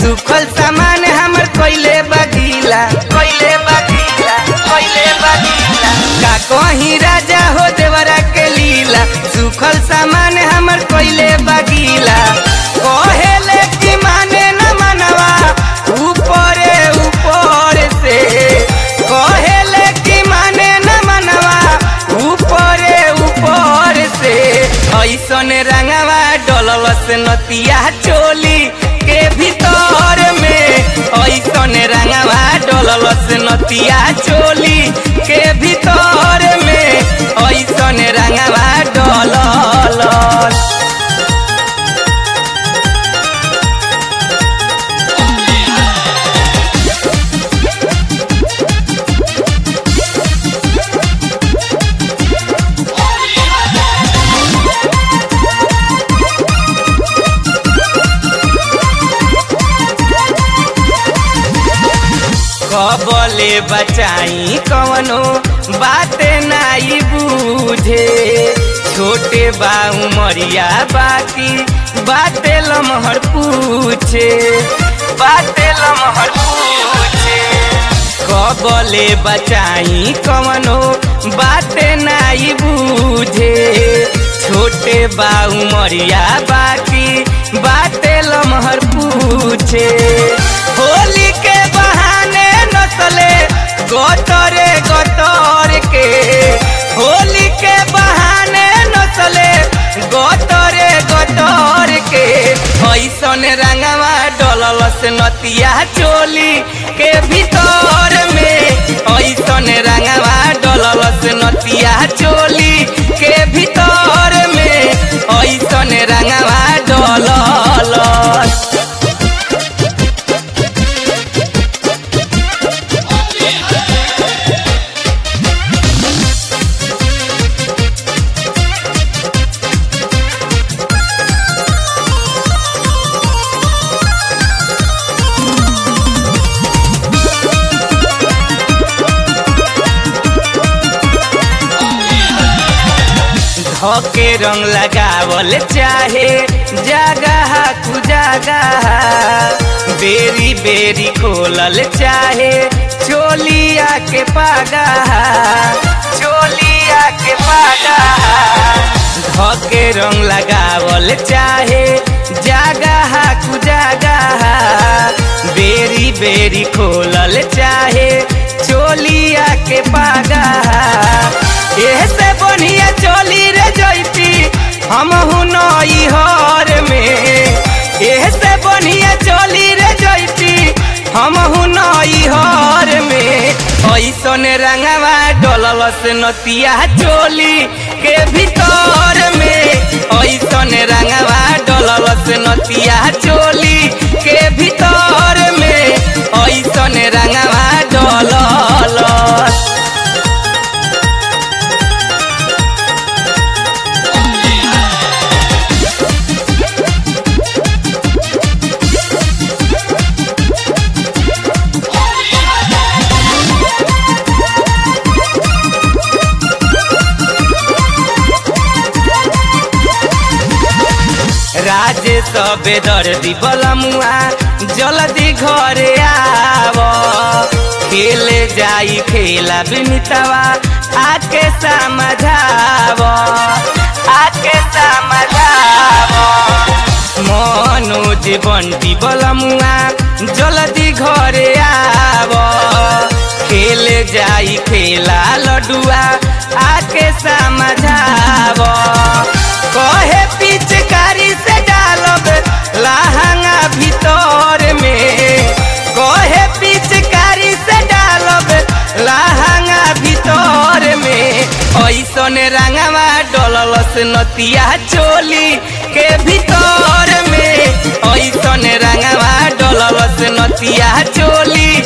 सुखल सामान हमर कोइले बगीला कोइले बगीला कोइले बगीला का कहीं राजा हो देवरा के लीला सुखल सामान हमर कोइले बगीला कहेले कि माने न मनवा ऊपरे ऊपर से कहेले कि माने न मनवा ऊपरे ऊपर से ऐसन रंगवा डलवस नतिया चोली के भीतर में ऐसन रंगवा डलवस नतिया चोली के भीतर में ऐसन रंगवा डललस कबले बचाई कवनो बात नाई बूझे छोटे बा उमरिया बाकी बाते लमहर पूछे बाते लमहर पूछे कबले बचाई कवनो बात नाई बूझे छोटे बा उमरिया बाकी बाते लमहर पूछे होली के बहाने नसले गोतरे गोतर के होली के बहाने नसले गोतरे गोतर के ऐसन रंगवा डललस नतिया चोली के भीतर में ऐसन रंगवा डललस नतिया चोली के भीतर में ऐसन रंगवा डललस धके रंग लगावल चाहे जगह तू जगह बेरी बेरी खोलल चाहे चोलिया के पागा चोलिया के पागा धके रंग लगावल चाहे जगह तू जगह बेरी बेरी खोलल चाहे चोलिया के पागा एह से बढ़िया चोली रे जैती हम नई हर में एह से बढ़िया चोली रे जैती हम नई हर में ऐसन रंगवा डललस नतिया चोली के भीतर में ऐसन रंगवा डललस नतिया चोली के भीतर में ऐसन रंगवा डललस राजे सबे दर्दी बलमुआ जल्दी घरे आव खेले जाई खेला बिनितवा आके समझाव आके समझाव मनोज बंटी बलमुआ जल्दी घरे आव खेले जाई खेला लडुआ आके समझाव कहे पिचकारी से डालब लहंगा भीतर में कहे पिचकारी से डालब लहंगा भीतर में ऐसन रंगवा डललस नतिया चोली के भीतर में ऐसन रंगवा डललस नतिया चोली